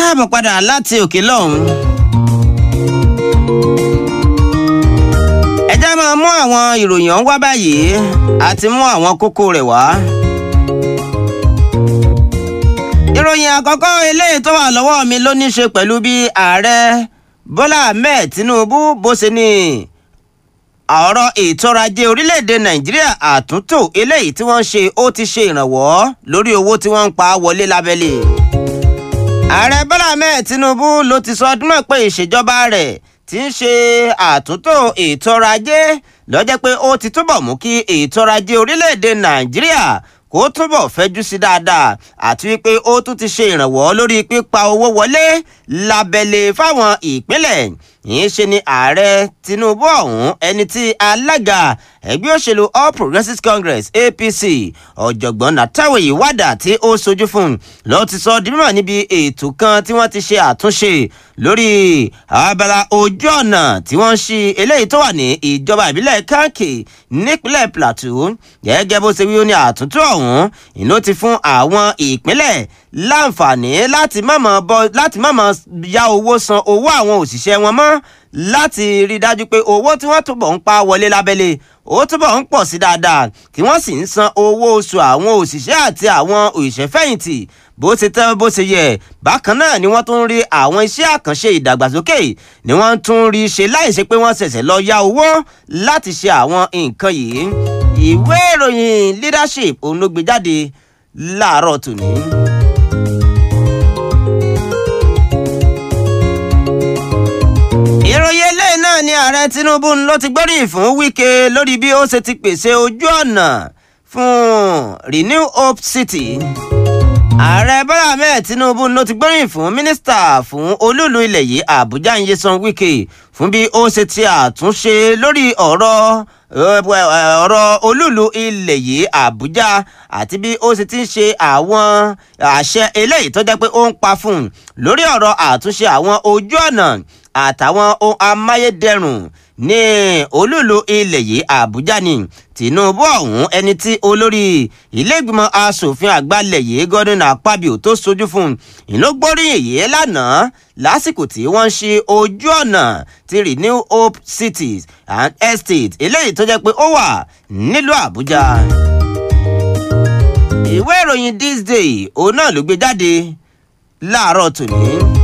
káàbọ̀ padà láti òkè lọ́hùn. ẹ já máa mú àwọn ìròyìn ọ̀hún wá báyìí àti mú àwọn kókó rẹ̀ wá. ìròyìn àkọ́kọ́ eléyìí tó wà lọ́wọ́ mi ló ní í ṣe pẹ̀lú bí ààrẹ Bọ́lá Ahmed Tinubu bó ṣe ní ọ̀rọ̀ ètò ọrọ̀ ajé orílẹ̀-èdè Nàìjíríà àtúntò eléyìí tí wọ́n ṣe ó ti ṣe ìrànwọ́ lórí owó tí wọ́n ń pa wọlé lábẹ́lé ààrẹ bọ́lá ahmed tinubu ló ti sọ ọdún náà pé ìṣèjọba rẹ̀ ti ń ṣe àtúntò ètò ọrọ̀ ajé ló jẹ́ pé ó ti túbọ̀ mú kí ètò ọrọ̀ ajé orílẹ̀-èdè nàìjíríà kó túbọ̀ fẹ́jú sí dáadáa àti wípé ó tún ti ṣe ìrànwọ́ lórí pípa owó wọlé lábẹ́lé fáwọn ìpínlẹ̀ yìí ṣe ni ààrẹ tinubu ọ̀hún ẹni tí alága ẹgbẹ́ òṣèlú all progressives congress apc ọ̀jọ̀gbọ́n nàtàwé wàdà tí ó sojú fún ló ti sọ di mímọ̀ níbi ètò kan tí wọ́n ti ṣe àtúnṣe lórí abala ojú ọ̀nà tí wọ́n ń ṣí eléyìí tó wà ní ìjọba ìbílẹ̀ kanki nípínlẹ̀ plateau gẹ́gẹ́ bó ṣe wí ó ní àtúntò ọ̀hún ìlú ti fún àwọn ìpínlẹ̀ láǹfààní láti mọ̀mọ́ bọ́ láti mọ̀mọ́ ya owó san owó àwọn òṣìṣẹ́ wọn mọ́ láti rí i dájú pé owó tí wọ́n túbọ̀ ń pa wọlé lábẹ́lé ó túbọ̀ ń pọ̀ sí dáadáa tí wọ́n sì ń san owó oṣù àwọn òṣìṣẹ́ àti àwọn òṣìṣẹ́fẹ̀yìntì bó ṣe tẹ́ bó ṣe yẹ bákan náà ni wọ́n tún rí àwọn iṣẹ́ àkànṣe ìdàgbàsókè ni wọ́n tún rí ṣe láìṣe pé wọ́n ṣẹ̀ṣẹ̀ lọ ya owó láti ṣe àwọn nǹkan yìí ìwé ìròyìn leadership òun ló gbé jáde láàárọ̀ tòní. ìròyìn eléyìí náà ni ààrẹ tinubu ló ti gbóríyìn fún wike lórí bí ó ṣe ti pèsè ojú ọ̀nà fún renew hope city ààrẹ bọ́lá ahmed tinubu ló ti gbóríyìn fún mínísítà fún olúùlú ilẹ̀ yìí àbújá nyesan wike fún bí ó ṣe ti àtúnṣe lórí ọ̀rọ̀ ọ̀rọ̀ olúùlú ilẹ̀ yìí àbújá àti bí ó ṣe ti ń ṣe àwọn àṣẹ eléyìí tó jẹ́ pé ó ń pa fún un lórí ọ̀rọ̀ àtúnṣe àwọn ojú ọ̀nà àtàwọn ohun amáyédẹrùn ní olúùlú ilẹ̀ yìí àbújá ni tinubu ọ̀hún ẹni tí olórí iléègbìmọ̀ asòfin àgbàlẹ̀ yìí gordon akpabio tó sojú fún ìlógbóríyìn yìí lánàá lásìkò tí wọ́n ń ṣe ojú ọ̀nà ti renew hope cities and estates eléyìí tó jẹ́ pé ó wà nílùú àbújá. ìwé ìròyìn this day òun náà ló gbé jáde láàárọ̀ tòní.